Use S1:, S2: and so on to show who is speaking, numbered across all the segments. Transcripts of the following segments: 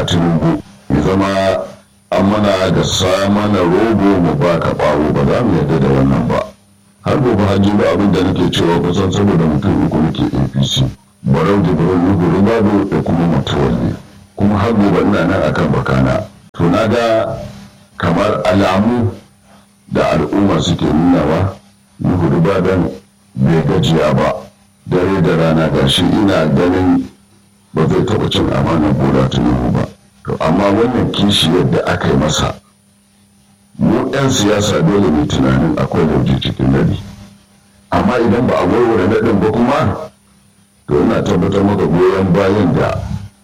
S1: tinubu ya zama an mana da sa mana rogo mu ba ka ɓawo ba za mu yarda da wannan ba har gobe hajji ba abin da nake cewa kusan saboda mutum uku nake apc barau da barau nuhu rubado da kuma mutuwalle kuma har gobe ina nan akan bakana to na ga kamar alamu da al'umma suke nunawa nuhu rubadan bai gajiya ba dare da rana gashi ina ganin ba zai taɓa cin amanar bola tinubu ba to amma wannan kishi yadda aka yi masa mu 'yan siyasa dole mai tunanin akwai lauje cikin nadi amma idan ba a warware naɗin ba kuma to ina tabbatar maka goyon bayan da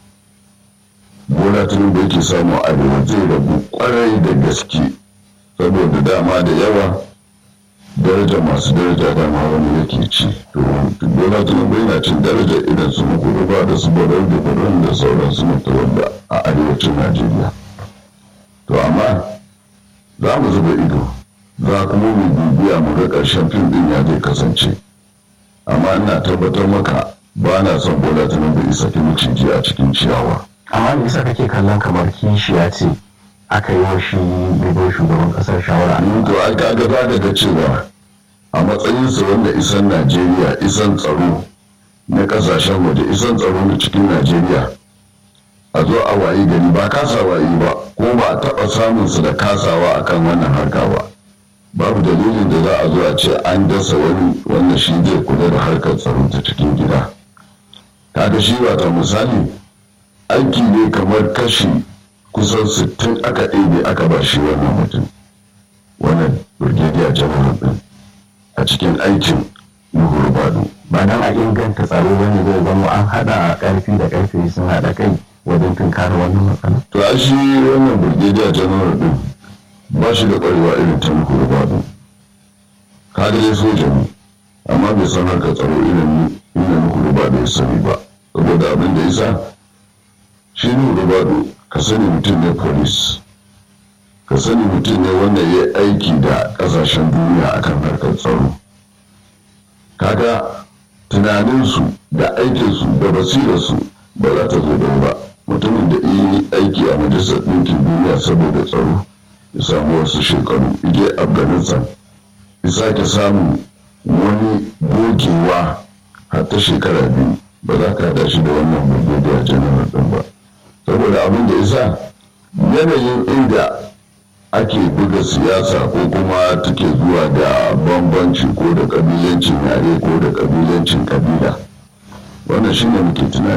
S1: bola tinubu yake samu arewa zai ragu kwarai da gaske saboda dama da yawa daraja masu daraja dama wani yake ci to bola tinubu yana cin daraja idan su muku ba da su barar da barar da sauran su mutuwar a arewacin najeriya to amma za mu zuba ido za kuma mu bibiya mu ga ƙarshen fim din ya zai kasance amma ina tabbatar maka ba na son bola tinubu isa ki miciji a cikin ciyawa
S2: amma me yasa kake kallon kamar kishiya ce aka yi wa shi bibin shugaban kasar shawara
S1: to ai kaga za ka ga cewa a matsayinsa wanda isan najeriya isan tsaro na kasashen waje isan tsaro na cikin najeriya a zo a wayi gari ba kasawa yi ba ko ba a taɓa samun su da kasawa akan wannan harka ba babu dalilin da za a zo a ce an dasa wani wanda shi zai kula da harkar tsaro ta cikin gida kaga shi ta misali aiki ne kamar kashi kusan sittin aka ɗebe aka ba shi wannan mutum wannan brigadier general din a cikin aikin nuhur bado
S2: ba nan a inganta tsaro bane zai zama an haɗa ƙarfi da ƙarfe sun haɗa kai wajen tunkara wannan matsala.
S1: to a shi wannan brigadier general din ba shi da ƙwarewa irin ta nuhur bado kaga dai soja ne amma bai san harkar tsaro irin inda nuhur bado ya sani ba saboda abin da isa shi nuhur bado ka sani mutum ne police ka sani mutum ne wanda ya aiki da kasashen duniya akan harkar tsaro kaga tunaninsu da aikinsu da basirarsu ba za ta zo ba mutumin da yi aiki a majalisar ɗinkin duniya saboda tsaro ya samu wasu shekaru ije afghanistan ya sake samun wani gogewa har ta shekara biyu ba za ka haɗa shi da wannan brigadier general ɗin ba saboda abin da isa yanayin inda ake buga siyasa ko kuma take zuwa da bambanci ko da kabilancin yare ko da kabilancin kabila wannan shine muke tunani